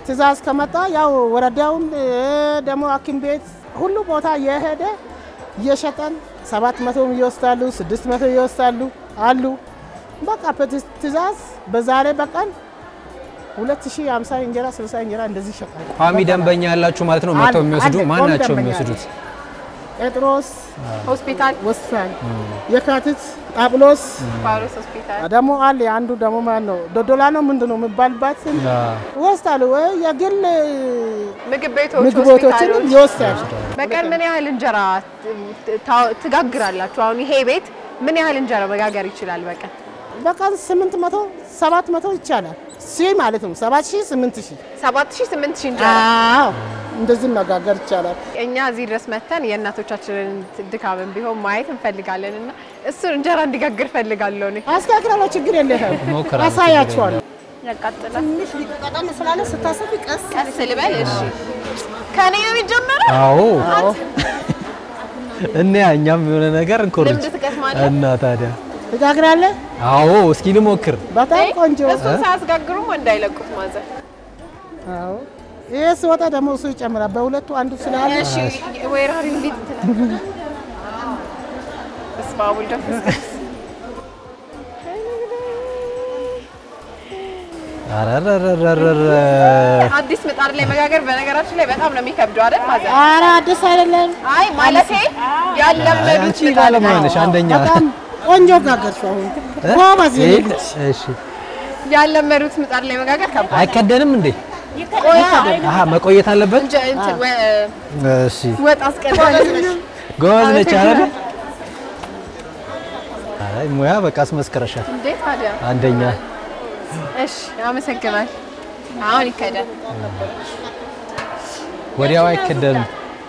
ትእዛዝ ከመጣ ያው ወረዳውን እ፣ ደግሞ ሐኪም ቤት ሁሉ ቦታ እየሄደ እየሸጠን ሰባት መቶም ይወስዳሉ፣ ስድስት መቶ ይወስዳሉ አሉ። በቃ በትእዛዝ ትእዛዝ በዛሬ በቀን 2050 እንጀራ 60 እንጀራ እንደዚህ ይሸጣል። ቋሚ ደንበኛ ያላችሁ ማለት ነው መጥተው አለ- የሚወስዱ አለ፣ ማን ቋሚ ናቸው ደንበኛ የሚወስዱት? ጴጥሮስ ሆስፒታል ወሳኝ፣ የካቲት ጳውሎስ ጳውሎስ ሆስፒታል ደግሞ አለ። አንዱ ደግሞ ማን ነው ዶዶላ ነው ምንድን ነው የሚባልባት ይወስዳሉ ወይ የግል ምግብ ቤቶች ምግብ ቤቶችን ሆስፒታሎች ይወስዳሉ። በቀን ምን ያህል እንጀራ ታ- ትጋግራላችሁ? አሁን ይሄ ቤት ምን ያህል እንጀራ መጋገር ይችላል በቀን? በቀን 800 700 ይቻላል። ሺህ ማለት ነው 7000 8000 ሰባት ሺህ ስምንት ሺህ እንጀራ አዎ እንደዚህ መጋገር ይቻላል። እኛ እዚህ ድረስ መተን የእናቶቻችንን ድካምን ቢሆን ማየት እንፈልጋለን እና እሱን እንጀራ እንዲጋግር ፈልጋለሁ እኔ። አስተካክላለሁ፣ ችግር የለህም። ሞክራለሁ፣ አሳያችኋለሁ። ያቃጥላል። ትንሽ ሊቀጠን ስላለ ስታሰቢ ቀስ ቀስ ልበል። እሺ ከኔ ነው የሚጀመረው። አዎ እና እኛም የሆነ ነገር እንኮርጅ ልምድ ትቀስማለህ። እና ታዲያ ትጋግራለህ። አዎ እስኪ ልሞክር። በጣም ቆንጆ። እሱን ሳያስጋግሩም እንዳይለቁት ማዘር። አዎ ይሄ ሲወጣ ደግሞ እሱ ይጨምራል። በሁለቱ አንዱ ስላለ እሺ ወይራሪ እንዴት ትላለህ? በስመ አብ ወወልድ ወመንፈስ ቅዱስ። አረረረረረ አዲስ ምጣድ ላይ መጋገር በነገራችን ላይ በጣም ነው የሚከብደው አይደል ማዘር? ኧረ አዲስ አይደለም። አይ ማለቴ ያለመዱት አንቺ ምጣድ ባለሙያ ነው። ነሽ አንደኛ። በጣም ቆንጆ ጋገርሽ። አሁን ጎበዝ የኔ ይሄ- ልጅ። እሺ ያለመዱት ምጣድ ላይ መጋገር ከባድ ነው። አይከደንም እንዴ? ቆያ አሀ መቆየት አለበት። እንጀ እንትን ወ- እሺ ወጥ አስቀድመን ጎበዝ ነች አይደል? አይ ሙያ በቃ አስመስክረሻል። እንዴ ታዲያ። አንደኛ እሺ አመሰግናል። አሁን ይከዳል። ወዲያው አይከደንም።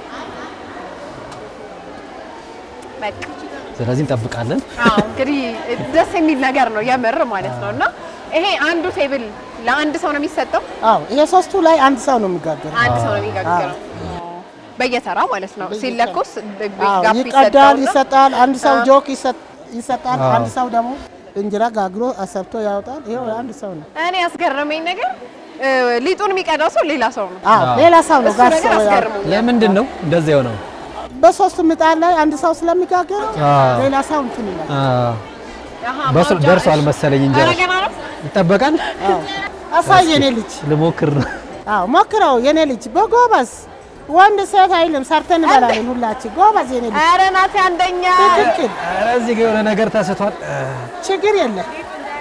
በቃ ስለዚህ እንጠብቃለን። አዎ እንግዲህ ደስ የሚል ነገር ነው የምር ማለት ነው። እና ይሄ አንዱ ቴብል ለአንድ ሰው ነው የሚሰጠው፣ አዎ ይሄ ሶስቱ ላይ አንድ ሰው ነው የሚጋገረው። አንድ ሰው ነው የሚጋግረው በየተራ ማለት ነው። ሲለኮስ አዎ ጋፕ ይቀዳል፣ ይሰጠውና ይሰጣል። አንድ ሰው አዎ። ጆክ ይሰጥ- ይሰጣል። አዎ። አንድ ሰው ደግሞ እንጀራ ጋግሮ አሰርቶ ያወጣል። ይሄው አንድ ሰው ነው። እኔ ያስገረመኝ ነገር እ፣ ሊጡን የሚቀዳው ሰው ሌላ ሰው ነው። አዎ ሌላ ሰው ነው እሱ ጋር ነገር ሰው ያው አስገርሞኛል። ለምንድን ነው እንደዚህ የሆነው? በሶስት ምጣድ ላይ አንድ ሰው ስለሚጋገረው አዎ። ሌላ ሰው እንትን ይላል። አዎ አሃ፣ በሱ ማውጫ- ደርሷል መሰለኝ ኧረ እንጀራ ገና ነው። ይጠበቃል። አዎ አሳይ የኔ ልጅ። ልሞክር ነው። አዎ ሞክረው የኔ ልጅ በጎበዝ ወንድ ሴት አይልም፣ ሰርተን እንበላለን ሁላችን። ጎበዝ የኔ ልጅ ኧረ ናቴ አንደኛ ትክክል፣ ኧረ እዚህ ጋር የሆነ ነገር ተስቷል። ችግር የለም።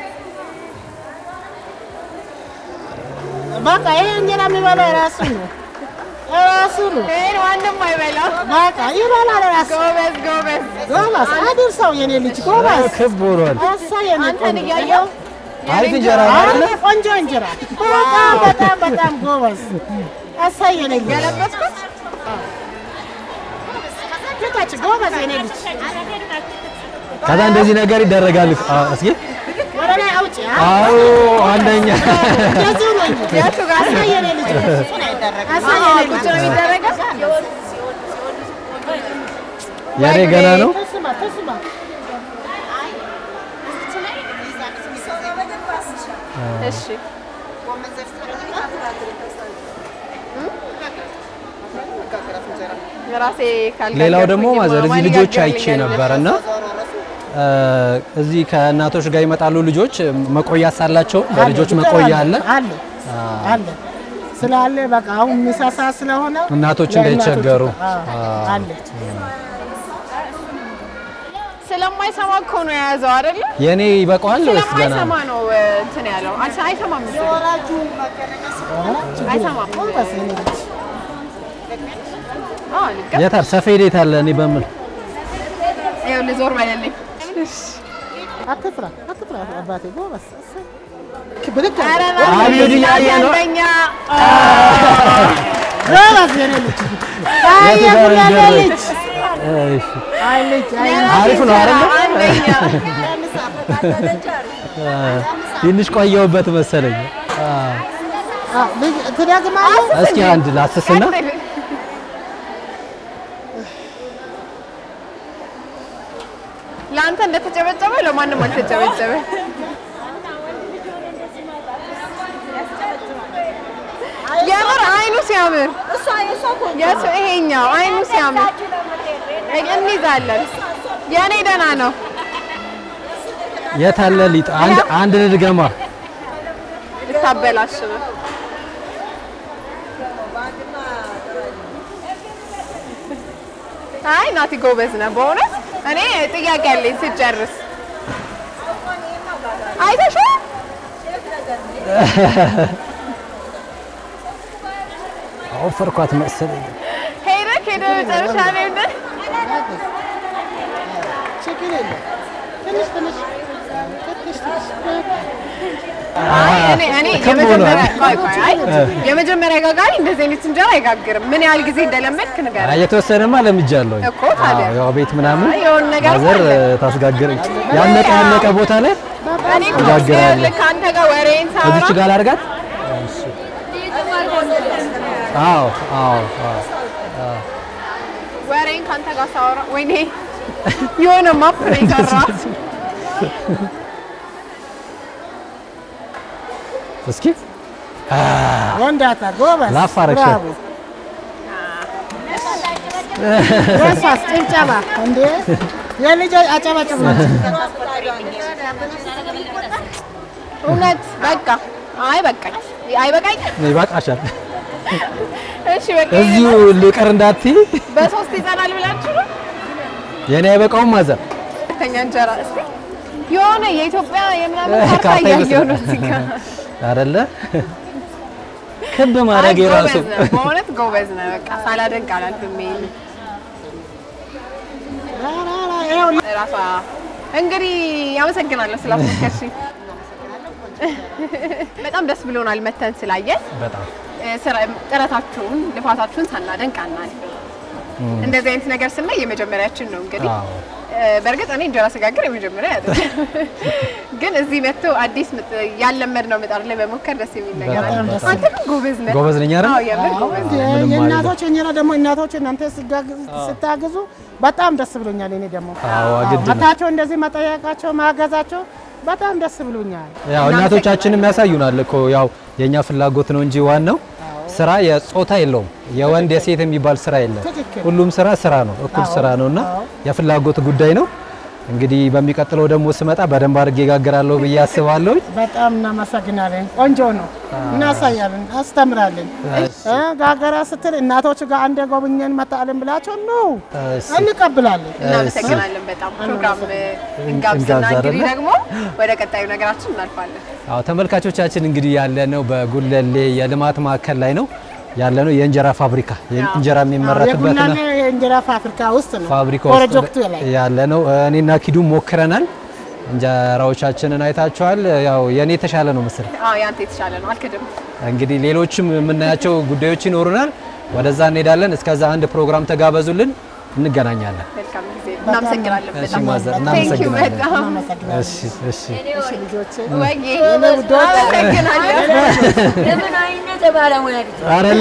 በቃ ይሄ እንጀራ የሚበላው ራሱ ነው ራሱ ነው። ይሄን ማንም አይበላም። በቃ ይበላል ራሱ። ጎበዝ ጎበዝ። ጎበዝ አድርሰው የኔ ልጅ ጎበዝ። ክብ ሆኗል። አሳይ የኔ አንተን ቆንጆ። እያየው አሪፍ እንጀራ ነው አረ አይደለ? ቆንጆ እንጀራ በጣም በጣም በጣም ጎበዝ። አሳይ የኔ ልጅ ገለበጥኩት። ፊታች ጎበዝ የኔ ልጅ ከዛ እንደዚህ ነገር ይደረጋል። አዎ፣ እስኪ ወደ ላይ አውጪ። አዎ አንደኛ እንደዚሁ ነው እንጂ የቱ ጋር ነው? አሳይ የኔ ልጅ አሳይ አዎ፣ የኔ ቁጭ ልጅ ነው የሚደረገው። የኔ ገና ነው። ተስማ ተስማ እሺ ራሴ ካልጋገርኩኝ ሌላው ደግሞ ማዘር እዚህ ማን ልጆች አይቼ ይጋግርልኛል? ነበር እና እዚህ ከእናቶች ጋር ይመጣሉ ልጆች መቆያ ሳላቸው ለልጆች መቆያ አለ። አለ አለ ስላለ በቃ አሁን ምሳ ሰዓት ስለሆነ እናቶች ለእናቶች እንዳይቸገሩ። አዎ፣ አለ ስለማይሰማ እኮ ነው የያዘው አይደለ? የኔ ይበቃዋል ወይስ ገና ስለማይሰማ ነው? ነው እ፣ እንትን ያለው አልሰ- አይሰማም መሰለኝ። አይሰማም። ጎበዝ የኔ ልጅ አዎ ልክ የታል ሰፌድ የት አለ? እኔ በምን ይኸው ልዞር በለልኝ። አትፍራ አትፍራ አባቴ ጎበዝ እሰይ። ብድግ ኧረ አድርግ። በስመ አብዮት አብ፣ እያየ ነው። አንደኛ ጎበዝ የኔ ልጅ አይ የቱ ጋር የጉራጌ ይደረግ? ልጅ እሺ አይ ልጅ አይ ልጅ። አሪፍ ነው አይደለ? አንደኛ ትንሽ ቆየሁበት መሰለኝ። አ፣ አ፣ ልጅ ትደግማለህ? እስኪ አንድ ላስስና ለአንተ እንደተጨበጨበ ለማንም አልተጨበጨበ። ሲያምር የሱ ይሄኛው አይኑ ሲያምር እንይዛለን። የእኔ ደህና ነው። የት አለ ሊጥ? አንድ አንድ ልድገማ። ልታበላሽ ነው። አይ ናቲ ጎበዝ ነህ በእውነት። እኔ ጥያቄ አለኝ ስጨርስ አይተሽው አወፈርኳት መሰለኝ። ሄደህ ሄደህ መጨረሻ ላይ እንደ ችግር የለም። ትንሽ ትንሽ ትንሽ ትንሽ አይ እኔ እኔ ክብ የመጀመሪያ ሆኗል። ቆይ ቆይ አይ የመጀመሪያ ጋጋሪ እንደዚህ አይነት እንጀራ አይጋግርም። ምን ያህል ጊዜ እንደለመድክ ንገረኝ። አይ የተወሰነማ ለምጃለሁ እኮ ታዲያ። አዎ፣ ያው ቤት ምናምን አይ የሆነ ነገር ማዘር አለ። ታስጋግር ያለቀ ያለቀ ቦታ ላይ እኔ እኮ ትጋግራለህ። ይኸውልህ ከአንተ ጋር ወሬን ሳወራ እዚች ጋር ላድርጋት። አዎ አዎ አዎ ወሬን ከአንተ ጋር ሳወራ ወይኔ የሆነ ማፕ ነው የሰራ እስኪ ወንዳታ ጎበዝ ላፍ አደረግሽ። ብራቮ። የእሷስ ጭብጨባ እንዴ የልጆች አጨባጭብ ናቸው። እውነት በቃ አይ በቃኝ አይ በቃኝ ይበቃሻል። እሺ በቃ እዚሁ ልቅር እንዳትዪ። በሶስት ይጸናል ብላችሁ ነው የኔ አይበቃውም ማዘር። ሁለተኛ እንጀራ እስቲ የሆነ የኢትዮጵያ የምናምን ካርታ ካርታ እያየሁ ነው ይመስላል። እዚህ ጋር አይደለ ክብ አይ ማድረግ የራሱ ጎበዝ ነህ በእውነት ጎበዝ ነህ በቃ ሳላደንቅ አላልፍም ይሄን ይኸው ራሷ እንግዲህ ያመሰግናለሁ ስላስመከርሽኝ በጣም ደስ ብሎናል መተን ስላየን በጣም እ፣ ስራ- ጥረታችሁን ልፋታችሁን ሳናደንቅ አናልፍም እንደዚህ አይነት ነገር ስናይ የመጀመሪያችን ነው እንግዲህ አዎ። እ፣ በእርግጥ እኔ እንጀራ ስጋግር የመጀመሪያ አይደለም ግን እዚህ መጥቶ አዲስ ምጥ ያለመድነው ምጣድ ላይ መሞከር ደስ የሚል ነገር በጣም አለ ደስ አንተ ግን ጎበዝ ነህ ጎበዝ ነኝ አይደል? አዎ የምር ጎበዝ ነህ ምንም የእናቶች እንጀራ ደግሞ እናቶች እናንተ ሲጋግዙ- ስታግዙ በጣም ደስ ብሎኛል። እኔ ደግሞ አዎ ግድ ነው። መታቸው እንደዚህ መጠየቃቸው ማገዛቸው በጣም ደስ ብሎኛል። ያው እናቶቻችንም ያሳዩናል እኮ ያው የኛ ፍላጎት ነው እንጂ ዋናው ስራ የጾታ የለውም። የወንድ የሴት የሚባል ስራ የለም። ትክክል። ሁሉም ስራ ስራ ነው፣ እኩል ስራ ነውና የፍላጎት ጉዳይ ነው። እንግዲህ በሚቀጥለው ደግሞ ስመጣ በደንብ አድርጌ ጋግራለሁ ብዬ አስባለሁ። በጣም እናመሰግናለን። ቆንጆ ነው፣ እናሳያለን፣ አስተምራለን። እ ጋገራ ስትል እናቶች ጋር አንድ ጎብኘን መጣልን ብላቸው ነው እሺ። እንቀብላለን። እናመሰግናለን በጣም ፕሮግራም እንጋብዝና እንጋብዝ እንግዲህ አይደለ? ደግሞ ወደ ቀጣዩ ነገራችን እናልፋለን አዎ ተመልካቾቻችን እንግዲህ ያለነው በጉለሌ የልማት ማዕከል ላይ ነው ያለነው። የእንጀራ ፋብሪካ እንጀራ የሚመረትበት ነው። የቡናና የእንጀራ ፋብሪካ ውስጥ ነው ፋብሪካ ፕሮጀክቱ ውስጥ ላይ ያለ ነው። እኔና ኪዱ ሞክረናል። እንጀራዎቻችንን አይታችኋል። ያው የኔ የተሻለ ነው መሰለኝ። አዎ ያንተ የተሻለ ነው አልክድም እንግዲህ ሌሎችም የምናያቸው ጉዳዮች ይኖሩናል። ወደዛ እንሄዳለን። እስከዛ አንድ ፕሮግራም ተጋበዙልን፣ እንገናኛለን። መልካም ጊዜ እናመሰግናለን እሺ በጣም ማዘር፣ Thank you እናመሰግናለን። በጣም እናመሰግናለን። እሺ እሺ። እሺ ልጆቼ ወጌ ውዶች። አመሰግናለሁ ለምን አይነት ባለሙያ ልጅ አይደለ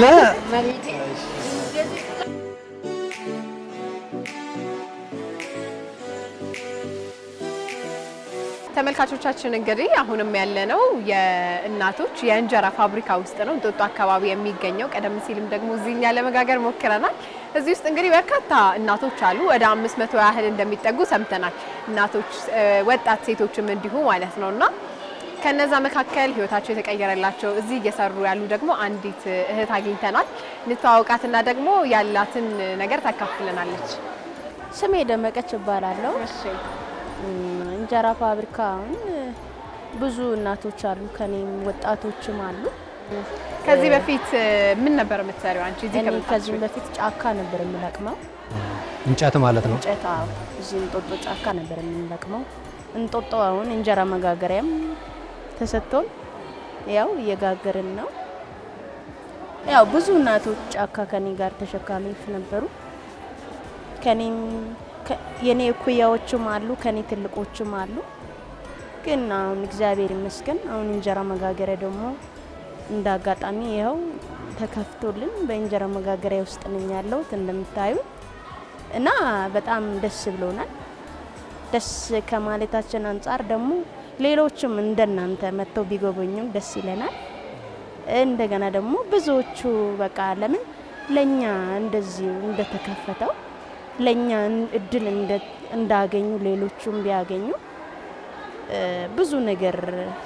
ተመልካቾቻችን እንግዲህ አሁንም ያለነው የእናቶች የእንጀራ ፋብሪካ ውስጥ ነው፣ እንጦጦ አካባቢ የሚገኘው። ቀደም ሲልም ደግሞ እዚህ እኛ ለመጋገር ሞክረናል። እዚህ ውስጥ እንግዲህ በርካታ እናቶች አሉ፣ ወደ አምስት መቶ ያህል እንደሚጠጉ ሰምተናል። እናቶች፣ እ፣ ወጣት ሴቶችም እንዲሁ ማለት ነው እና ከነዛ መካከል ህይወታቸው የተቀየረላቸው እዚህ እየሰሩ ያሉ ደግሞ አንዲት እህት አግኝተናል። እንተዋወቃትና ደግሞ ያላትን ነገር ታካፍለናለች። ስሜ ደመቀች እባላለሁ። እም፣ እንጀራ ፋብሪካውን ብዙ እናቶች አሉ፣ ከኔም ወጣቶችም አሉ። ከዚህ በፊት እ፣ ምን ነበር የምትሰሪው አንቺ እዚህ እኔ ከመምጣትሽ ከዚህም በፊት? በፊት ጫካ ነበር የምለቅመው። እንጨት ማለት ነው። እንጨት አዎ፣ እዚህ እንጦጦ ጫካ ነበር የምንለቅመው። እንጦጦ አሁን እንጀራ መጋገሪያም ተሰጥቶን ያው እየጋገርን ነው። ያው ብዙ እናቶች ጫካ ከኔ ጋር ተሸካሚዎች ነበሩ። ከኔም ከ- የኔ እኩያዎችም አሉ፣ ከኔ ትልቆችም አሉ። ግን አሁን እግዚአብሔር ይመስገን አሁን እንጀራ መጋገሪያ ደግሞ እንደ አጋጣሚ ይኸው ተከፍቶልን በእንጀራ መጋገሪያ ውስጥ ነኝ ያለሁት እንደምታዩ እና በጣም ደስ ብሎናል። ደስ ከማለታችን አንጻር ደግሞ ሌሎችም እንደናንተ መጥተው ቢጎበኙ ደስ ይለናል። እንደገና ደግሞ ብዙዎቹ በቃ ለምን ለኛ እንደዚህ እንደተከፈተው ለኛ እድል እንደ- እንዳገኙ ሌሎቹም ቢያገኙ እ፣ ብዙ ነገር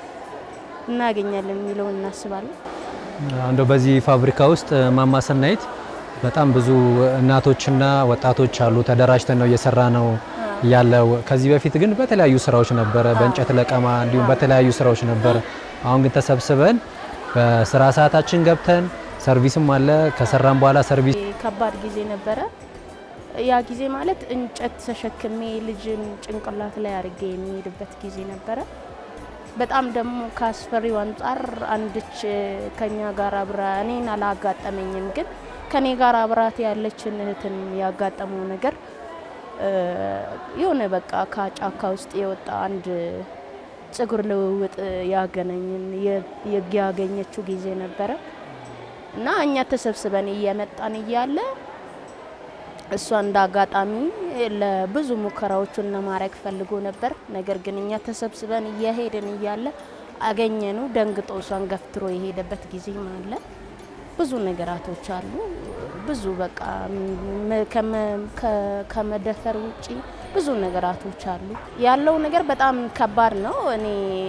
እናገኛለን የሚለውን እናስባለን። እንደው በዚህ ፋብሪካ ውስጥ ማማ ሰናይት በጣም ብዙ እናቶችና ወጣቶች አሉ። ተደራጅተን ነው እየሰራ ነው ያለው። ከዚህ በፊት ግን በተለያዩ ስራዎች ነበረ፣ በእንጨት ለቀማ እንዲሁም በተለያዩ ስራዎች ነበረ። አሁን ግን ተሰብስበን በስራ ሰዓታችን ገብተን ሰርቪስም አለ። ከሰራን በኋላ ሰርቪስ ከባድ ጊዜ ነበረ። ያ ጊዜ ማለት እንጨት ተሸክሜ ልጅን ጭንቅላት ላይ አድርጌ የሚሄድበት ጊዜ ነበረ። በጣም ደግሞ ከአስፈሪው አንጻር አንድች ከኛ ጋር አብራ እኔን አላጋጠመኝም፣ ግን ከኔ ጋር አብራት ያለችን እህትን ያጋጠመው ነገር እ፣ የሆነ በቃ ከጫካ ውስጥ የወጣ አንድ ጸጉር ልውውጥ ያገናኝን የ- ያገኘችው ጊዜ ነበረ እና እኛ ተሰብስበን እየመጣን እያለ እሷ እንደ አጋጣሚ ለብዙ ሙከራዎቹን ለማድረግ ፈልጎ ነበር። ነገር ግን እኛ ተሰብስበን እየሄድን እያለ አገኘኑ። ደንግጦ እሷን ገፍትሮ የሄደበት ጊዜም አለ። ብዙ ነገራቶች አሉ። ብዙ በቃ መ- ከመ- ከ- ከመደፈር ውጪ ብዙ ነገራቶች አሉ። ያለው ነገር በጣም ከባድ ነው። እኔ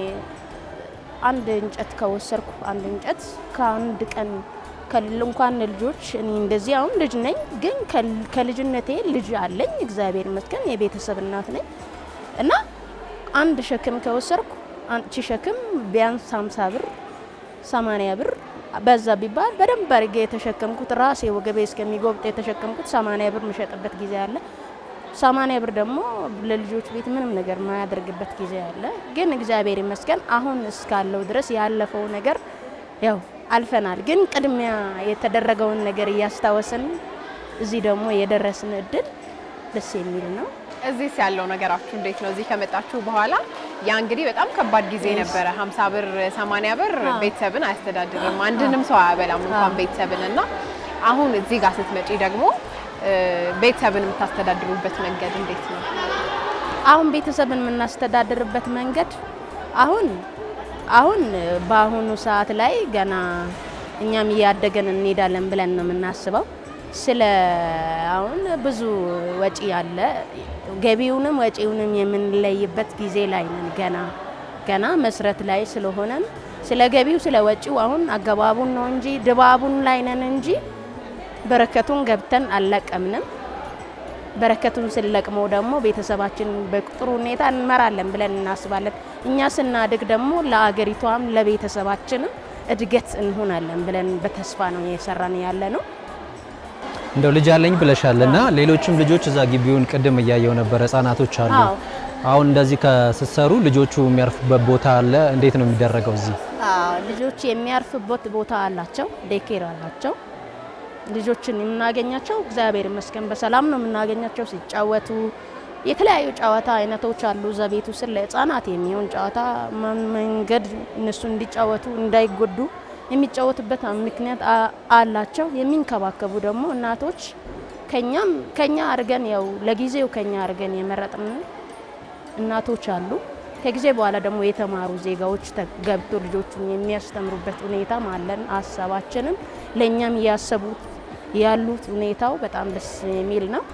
አንድ እንጨት ከወሰድኩ አንድ እንጨት ከአንድ ቀን ከል- እንኳን ልጆች እኔ እንደዚህ አሁን ልጅ ነኝ፣ ግን ከል- ከልጅነቴ ልጅ አለኝ እግዚአብሔር ይመስገን የቤተሰብ እናት ነኝ እና አንድ ሸክም ከወሰድኩ አንቺ ሸክም ቢያንስ 50 ብር 80 ብር በዛ ቢባል በደንብ አድርጌ የተሸከምኩት ራሴ ወገቤ እስከሚጎብጥ የተሸከምኩት 80 ብር የምሸጥበት ጊዜ አለ። 80 ብር ደግሞ ለልጆች ቤት ምንም ነገር ማያደርግበት ጊዜ አለ። ግን እግዚአብሔር ይመስገን አሁን እስካለው ድረስ ያለፈው ነገር ያው አልፈናል። ግን ቅድሚያ የተደረገውን ነገር እያስታወስን እዚህ ደግሞ የደረስን እድል ደስ የሚል ነው። እዚህስ ያለው ነገራችሁ እንዴት ነው? እዚህ ከመጣችሁ በኋላ ያ እንግዲህ በጣም ከባድ ጊዜ ነበረ። 50 ብር 80 ብር ቤተሰብን አያስተዳድርም፣ አንድንም ሰው አያበላም እንኳን ቤተሰብን እና አሁን እዚህ ጋር ስትመጪ ደግሞ እ፣ ቤተሰብን የምታስተዳድሩበት መንገድ እንዴት ነው? አሁን ቤተሰብን የምናስተዳድርበት መንገድ አሁን አሁን በአሁኑ ሰዓት ላይ ገና እኛም እያደገን እንሄዳለን ብለን ነው የምናስበው። ስለ አሁን ብዙ ወጪ አለ። ገቢውንም ወጪውንም የምንለይበት ጊዜ ላይ ነን። ገና ገና መስረት ላይ ስለሆነን ስለ ገቢው ስለ ወጪው አሁን አገባቡን ነው እንጂ ድባቡን ላይ ነን እንጂ በረከቱን ገብተን አልለቀምንም። በረከቱን ስንለቅመው ደግሞ ቤተሰባችን በጥሩ ሁኔታ እንመራለን ብለን እናስባለን። እኛ ስናድግ ደግሞ ለአገሪቷም ለቤተሰባችንም እድገት እንሆናለን ብለን በተስፋ ነው እየሰራን ያለ ነው። እንደው ልጅ አለኝ ብለሻል እና ሌሎችም ልጆች እዛ ግቢውን ቅድም እያየው ነበር፣ ህጻናቶች አሉ። አዎ። አሁን እንደዚህ ከስትሰሩ ልጆቹ የሚያርፉበት ቦታ አለ። እንዴት ነው የሚደረገው እዚህ? አዎ፣ ልጆች የሚያርፍበት ቦታ አላቸው፣ ዴኬር አላቸው። ልጆችን የምናገኛቸው እግዚአብሔር ይመስገን በሰላም ነው የምናገኛቸው። ሲጫወቱ የተለያዩ ጨዋታ አይነቶች አሉ። እዛ ቤቱ ስር ለህፃናት የሚሆን ጨዋታ መ- መንገድ እነሱ እንዲጫወቱ እንዳይጎዱ የሚጫወቱበት ምክንያት አ- አላቸው። የሚንከባከቡ ደግሞ እናቶች ከኛም ከኛ አድርገን ያው ለጊዜው ከኛ አድርገን የመረጥን እናቶች አሉ። ከጊዜ በኋላ ደግሞ የተማሩ ዜጋዎች ተ- ገብቶ ልጆቹን የሚያስተምሩበት ሁኔታም አለን። ሀሳባችንም ለእኛም እያሰቡት ያሉት ሁኔታው በጣም ደስ የሚል ነው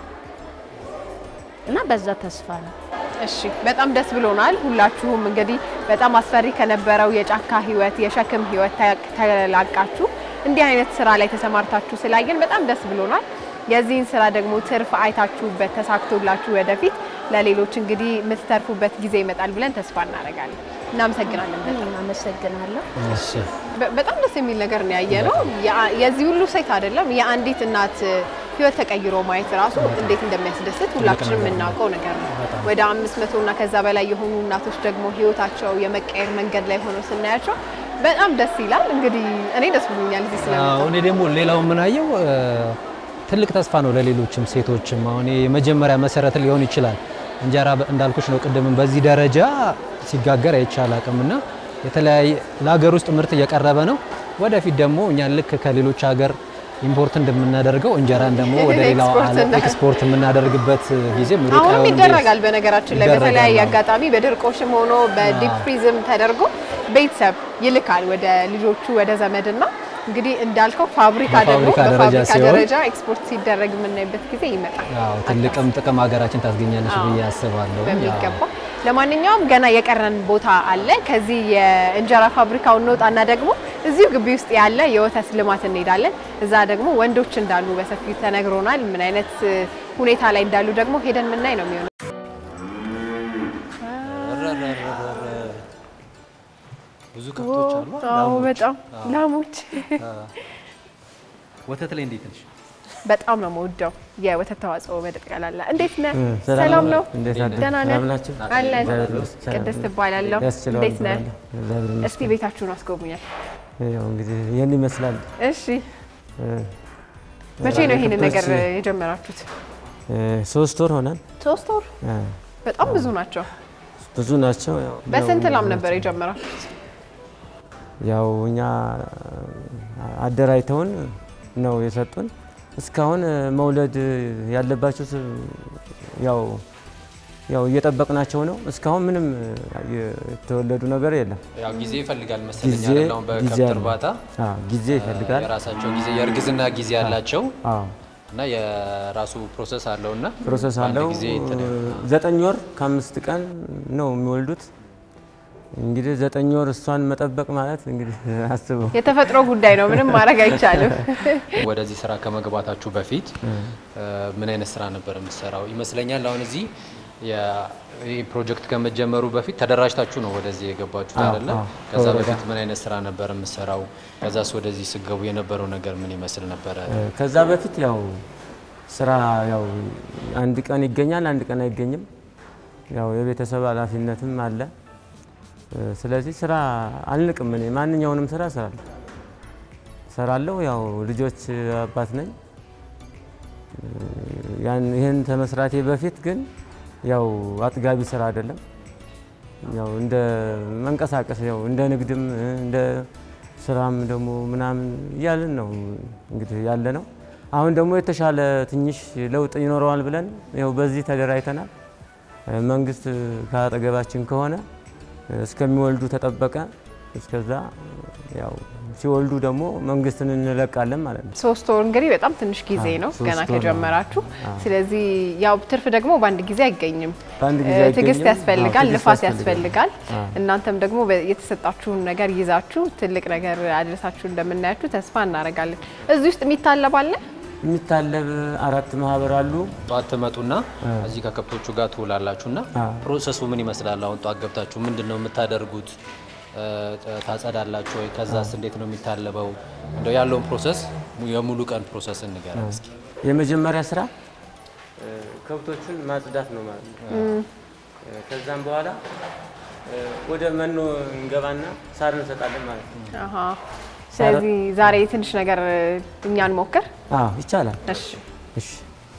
እና በዛ ተስፋ ነው። እሺ በጣም ደስ ብሎናል። ሁላችሁም እንግዲህ በጣም አስፈሪ ከነበረው የጫካ ህይወት፣ የሸክም ህይወት ተ- ተላቃችሁ እንዲህ አይነት ስራ ላይ ተሰማርታችሁ ስላየን በጣም ደስ ብሎናል። የዚህን ስራ ደግሞ ትርፍ አይታችሁበት ተሳክቶላችሁ ወደፊት ለሌሎች እንግዲህ የምትተርፉበት ጊዜ ይመጣል ብለን ተስፋ እናደርጋለን። እናመሰግናለን። በጣም እኔም አመሰግናለሁ። እሺ በ- በጣም ደስ የሚል ነገር ነው ያየ ነው። ያ- የዚህ ሁሉ ሴት አይደለም የአንዲት እናት ህይወት ተቀይሮ ማየት ራሱ እንዴት እንደሚያስደስት ሁላችንም የምናውቀው ነገር ነው። ወደ አምስት መቶ እና ከዛ በላይ የሆኑ እናቶች ደግሞ ህይወታቸው የመቀየር መንገድ ላይ ሆነው ስናያቸው በጣም ደስ ይላል። እንግዲህ እኔ ደስ ብሎኛል እዚህ አዎ፣ ስለመጣሁ። እኔ ደግሞ ሌላው የምናየው እ፣ ትልቅ ተስፋ ነው ለሌሎችም ሴቶችም። አሁን የመጀመሪያ መሰረት ሊሆን ይችላል። እንጀራ በ- እንዳልኩሽ ነው ቅድምም በዚህ ደረጃ ሲጋገር አይቻል አቅምና የተለያየ ለሀገር ውስጥ ምርት እየቀረበ ነው። ወደፊት ደግሞ እኛን ልክ ከሌሎች ሀገር ኢምፖርት እንደምናደርገው እንጀራን ደግሞ ወደ ሌላው ኤክስፖርት ዓለም እና- ኤክስፖርት የምናደርግበት ጊዜም ሩቅ አሁንም አይሆንም ይደረጋል። በነገራችን ላይ ይደረጋል፣ በተለያየ አዎ። አጋጣሚ በድርቆሽም ሆኖ በዲፕ ፍሪዝም ተደርጎ ቤተሰብ ይልካል ወደ ልጆቹ ወደ ዘመድና እንግዲህ እንዳልከው ፋብሪካ ደግሞ በፋብሪካ ደረጃ በፋብሪካ ሲሆን- ደረጃ ኤክስፖርት ሲደረግ የምናይበት ጊዜ ይመጣል ያው ትልቅም ጥቅም ሀገራችን ታስገኛለች አዎ፣ ብዬ አስባለሁ። በሚገባ። ለማንኛውም ገና የቀረን ቦታ አለ። ከዚህ የእንጀራ ፋብሪካው እንወጣና ደግሞ እዚሁ ግቢ ውስጥ ያለ የወተት ልማት እንሄዳለን። እዛ ደግሞ ወንዶች እንዳሉ በሰፊው ተነግሮናል። ምን አይነት እ, ሁኔታ ላይ እንዳሉ ደግሞ ሄደን ምናይ ነው የሚሆነው። ብዙ ከብቶች አሉ። አዎ በጣም ላሞች ወተት ላይ እንዴት ነሽ? በጣም ነው የምወደው የወተት ተዋጽኦ በጠቅላላ። እንዴት ነህ? ሰላም ሰላም ነው? እንዴት አደርክ? ደህና ነህ? ሰላም ናችሁ? አለን። እግዚአብሔር ይመስገን። ቅድስት እባላለሁ። ያስችለዋል እንዴት ነህ? እባላለሁ። እግዚአብሔር ይመስገን። እስቲ ቤታችሁን አስጎብኛል። ያው እንግዲህ ይህን ይመስላል። እሺ፣ መቼ ነው ይሄንን ነገር የጀመራችሁት? እ፣ ሶስት ወር ሆናል። ሶስት ወር። እ፣ በጣም ብዙ ናቸው። ብዙ ናቸው። ያው በስንት ላም ነበር የጀመራችሁት? ያው እኛ አደራጅተውን ነው የሰጡን። እስካሁን እ፣ መውለድ ያለባቸው ስ- ያው ያው እየጠበቅናቸው ነው። እስካሁን ምንም እ፣ የተወለዱ ነገር የለም። ያው ጊዜ ይፈልጋል መሰለኝ ጊዜ አይደል? አሁን ጊዜ በከብት አለ። እርባታ አዎ፣ ጊዜ ይፈልጋል። የራሳቸው ጊዜ የእርግዝና ጊዜ ያላቸው አዎ እና የራሱ ፕሮሰስ አለው እና ፕሮሰስ በአንድ አለው። ጊዜ እንትን ዘጠኝ ወር ከአምስት ቀን ነው የሚወልዱት። እንግዲህ ዘጠኝ ወር እሷን መጠበቅ ማለት እንግዲህ አስበው። የተፈጥሮ ጉዳይ ነው፣ ምንም ማድረግ አይቻልም። ወደዚህ ስራ ከመግባታችሁ በፊት እ፣ ምን አይነት ስራ ነበር የምትሰራው? ይመስለኛል አሁን እዚህ የ- ይህ ፕሮጀክት ከመጀመሩ በፊት ተደራጅታችሁ ነው ወደዚህ የገባችሁት አዎ፣ አይደለ? አዎ። ከዛ ከወረዳ። በፊት ምን አይነት ስራ ነበር የምትሰራው? ከዛስ ወደዚህ ስገቡ የነበረው ነገር ምን ይመስል ነበረ? ከዛ በፊት ያው ስራ ያው አንድ ቀን ይገኛል፣ አንድ ቀን አይገኝም። ያው የቤተሰብ ኃላፊነትም አለ። እ፣ ስለዚህ ስራ አልንቅም። እኔ ማንኛውንም ስራ እሰራለሁ እሰራለሁ። ያው ልጆች አባት ነኝ። እ፣ ያን ይህን ከመስራቴ በፊት ግን ያው አጥጋቢ ስራ አይደለም። ያው እንደ መንቀሳቀስ ያው እንደ ንግድም እ፣ እንደ ስራም ደግሞ ምናምን እያልን ነው እንግዲህ ያለ ነው። አሁን ደግሞ የተሻለ ትንሽ ለውጥ ይኖረዋል ብለን ያው በዚህ ተደራጅተናል። እ፣ መንግስት ከአጠገባችን ከሆነ እ፣ እስከሚወልዱ ተጠበቀ። እስከዛ ያው ሲወልዱ ደግሞ መንግስትን እንለቃለን ማለት ነው። ሶስት ወር እንግዲህ በጣም ትንሽ ጊዜ አዎ፣ ነው ሶስት ገና ወር ነው። ከጀመራችሁ። ስለዚህ ያው ትርፍ ደግሞ በአንድ ጊዜ አይገኝም። በአንድ ጊዜ እ፣ አይገኝም። ትዕግስት ያስፈልጋል፣ አዎ፣ ትዕግስት ልፋት ያስፈልጋል። ያስፈልጋል። አዎ። እናንተም ደግሞ በ- የተሰጣችሁን ነገር ይዛችሁ ትልቅ ነገር አድረሳችሁ እንደምናያችሁ ተስፋ እናደርጋለን። እዚህ ውስጥ የሚታለብ አለ? የሚታለብ አራት ማህበር አሉ። ጠዋት ትመጡና እዚህ ከከብቶቹ ጋር ትውላላችሁና አዎ። ፕሮሰሱ ምን ይመስላል? አሁን ጠዋት ገብታችሁ ምንድን ነው የምታደርጉት? እ፣ ታጸዳላችሁ ወይ? ከዛስ እንዴት ነው የሚታለበው? እንደው ያለውን ፕሮሰስ mu- የሙሉ ቀን ፕሮሰስ እንገራለን እስኪ። የመጀመሪያ ስራ እ፣ ከብቶቹን ማጽዳት ነው ማለት ነው። እ፣ ከዛም በኋላ እ፣ ወደ መኖ እንገባና ሳር እንሰጣለን ማለት ነው። አሃ። ስለዚህ ዛሬ ትንሽ ነገር እ፣ እኛን ሞክር። አዎ ይቻላል። እሺ እሺ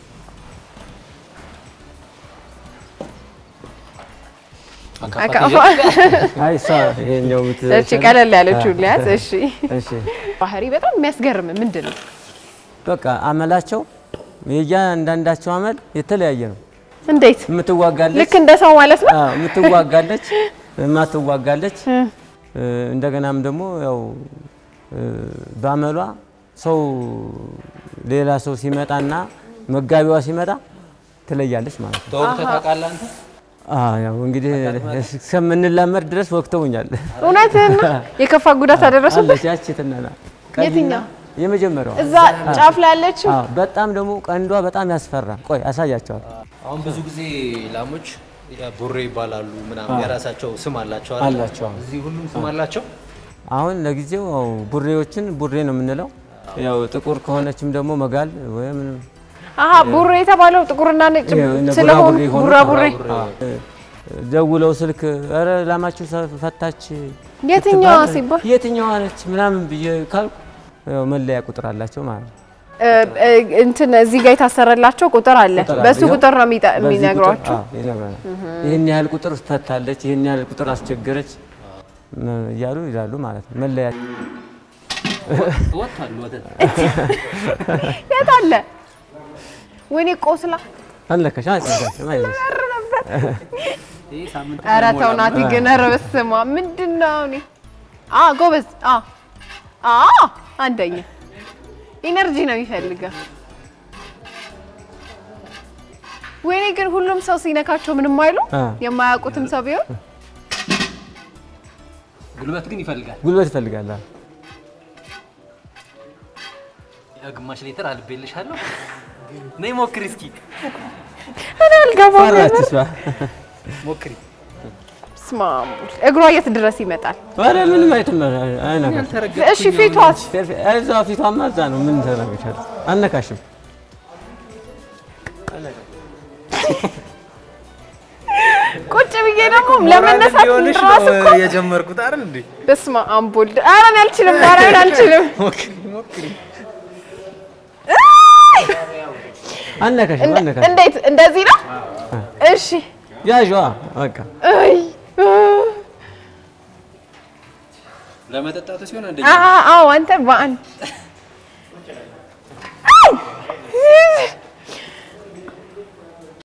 አካፋ አካፋ አይ እሷ ይሄኛው ምት እቺ ቀለል ያለችው ሊያዝ። እሺ እሺ ባህሪ በጣም የሚያስገርም ምንድን ነው? በቃ አመላቸው የእያንዳንዳቸው አመል የተለያየ ነው። እንዴት የምትዋጋለች ልክ እንደ ሰው ማለት ነው? አዎ የምትዋጋለች የማትዋጋለች እ፣ እንደገናም ደግሞ ያው እ፣ በአመሏ ሰው ሌላ ሰው ሲመጣና መጋቢዋ ሲመጣ ትለያለች ማለት ነው። ተወቅተህ ታውቃለህ አንተ? አዎ ያው እንግዲህ እስከምንላመድ ድረስ ወቅተውኛል። እውነትህን ነው? የከፋ ጉዳት አደረሱበት? አለች ያቺ ትናና የትኛው? የመጀመሪያዋ እዛ ጫፍ ላይ ያለችው አዎ በጣም ደግሞ ቀንዷ በጣም ያስፈራ። ቆይ አሳያቸዋል። አሁን ብዙ ጊዜ ላሞች ቡሬ ይባላሉ ምናምን የራሳቸው ስም አላቸው አይደል? አላቸው አዎ። እዚህ ሁሉም ስም አላቸው። አሁን ለጊዜው ያው ቡሬዎችን ቡሬ ነው የምንለው። ያው ጥቁር ከሆነችም ደግሞ መጋል ወይም አሀ ቡሬ የተባለው ጥቁርና ነጭ እነ ስለሆኑ ቡራቡሬ ሆኑ። ቡራቡሬ ደውለው ስልክ ኧረ ላማችሁ ፈታች የትኛዋ ስትባል ሲባል የትኛዋ ነች ምናምን ብዬ ካልኩ ያው መለያ ቁጥር አላቸው ማለት ነው። እ፣ እ፣ እንትን እዚህ ጋር የታሰረላቸው ቁጥር አለ። ቁጥር አለ። በሱ ይኸው ቁጥር ነው የሚጠ- በዚህ ቁጥር- የሚነግሯችሁ። አዎ፣ ይነግረናል። ይህን ያህል ቁጥር ፈታለች፣ ይህን ያህል ቁጥር አስቸገረች ም- እያሉ ይላሉ ማለት ነው። መለያ ወጥቷል ወተት የት አለ? ወይኔ ቆስላ አለከሽ አልነካሽም። አይዞሽ ይሄ ሳምንት ኧረ ተው ናቲ ግን ኧረ በስመ አብ ምንድን ነው እኔ አ ጎበዝ አ አ አንደኛ ኢነርጂ ነው የሚፈልገው። ወይኔ ግን ሁሉም ሰው ሲነካቸው ምንም አይሉ አ። የማያውቁትም ሰው ቢሆን ጉልበት ግን ይፈልጋል። ጉልበት ይፈልጋል። አዎ። ያው ግማሽ ሊትር አልቤልሻለሁ። ነይ ሞክሪ እስኪ እኔ አልገባም። ፈራች እሷ። ሞክሪ። በስመ አብ እግሯ የት ድረስ ይመጣል? ኧረ ምንም አይተም አይነካሽ። እሺ ፊቷስ እዛ ፊቷማ እዛ ነው። ምን ተናገሻለሽ? አልነካሽም። ቁጭ ብዬ ደግሞ ለመነሳት ራስ እኮ የጀመርኩት አይደል እንዴ? በስመ አብ ወልድ ኧረ እኔ አልችልም፣ ማርያምን አልችልም። ሞክሪ ሞክሪ። አልነካሽም። እንደ- አልነካሽም። እንዴት እንደዚህ ነው? እሺ ያዥዋ በቃ አይ ለመጠጣቱ ሲሆን አንደኛ አ- አ- አዎ አንተ በአንድ